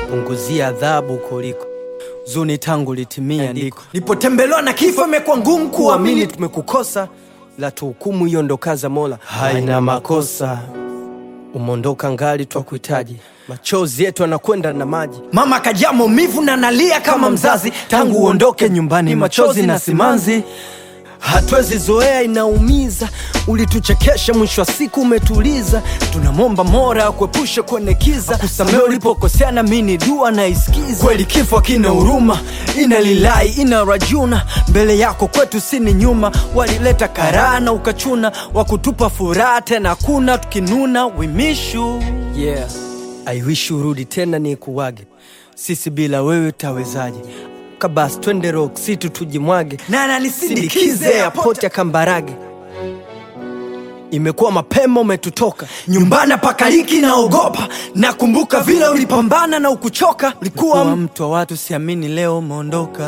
punguzia adhabu kuliko zuni tangu litimia ndiko nipotembelewa na kifo imekuwa ngumu kuamini kuamini tumekukosa la tuhukumu hiyo ndo kaza mola haina makosa umondoka ngali twakuhitaji machozi yetu anakwenda na maji mama kajaa maumivu na nalia kama mzazi tangu uondoke nyumbani machozi na simanzi hatuwezi zoea inaumiza ulituchekesha mwisho wa siku umetuliza tunamwomba mora akuepushe kwenye kiza kusamea ulipokosea na mini dua na isikiza kweli kifo kina huruma ina lilai ina rajuna mbele yako kwetu sini nyuma walileta karaa na ukachuna wakutupa furaha tena kuna tukinuna wimishu yeah. I wish urudi tena ni kuwage sisi bila wewe tawezaje kabasi twende rock city tujimwage na nanisindikize sindikize airport ya kambarage imekuwa mapema umetutoka nyumbani pakaliki naogopa nakumbuka vile ulipambana na ukuchoka kuwa ulikuwa mtu wa watu siamini leo umeondoka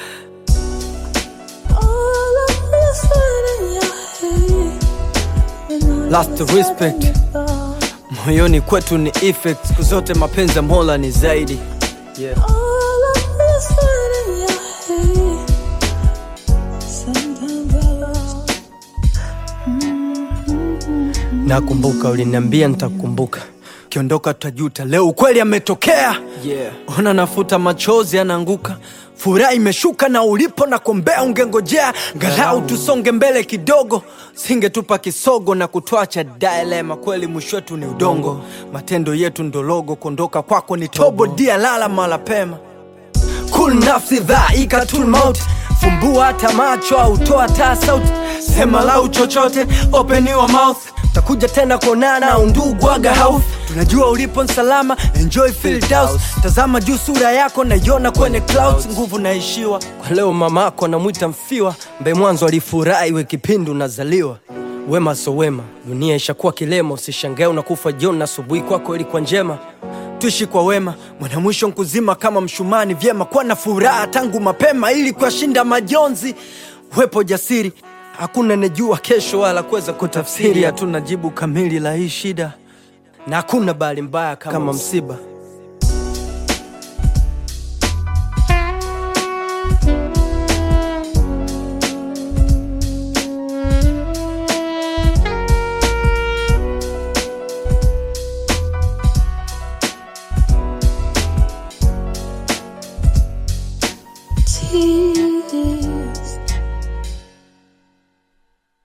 All of this in your head. And I Last just respect. let it go. moyoni kwetu ni effect siku zote mapenzi ya mola ni zaidi yeah. All of this in your head. Sometimes I lost. nakumbuka uliniambia nitakukumbuka kiondoka tutajuta leo ukweli ametokea yeah. ona nafuta machozi anaanguka furaha imeshuka na ulipo na kombea ungengojea ngalau tusonge mbele kidogo singetupa kisogo na kutwacha dilema kweli mwisho wetu ni udongo matendo yetu ndologo kuondoka kwako ni tobo dia lala mala pema kul nafsi dhaika tul maut fumbua hata macho au toa taa sauti sema lau chochote open your mouth takuja tena kuonana undugu aga house tunajua ulipo nsalama enjoy Firdaus tazama juu sura yako naiona kwenye clouds nguvu naishiwa kwa leo mamako anamwita mfiwa mbe mwanzo alifurahi we kipindi unazaliwa wema so wema dunia ishakuwa kilema usishangae unakufa jioni na asubuhi kwako ilikuwa njema tuishi kwa wema mwana mwisho nkuzima kama mshumani vyema kuwa na furaha tangu mapema ili kuyashinda majonzi wepo jasiri hakuna nejua kesho wala kuweza kutafsiri hatuna jibu kamili la hii shida na hakuna bahali mbaya kama, kama msiba msiba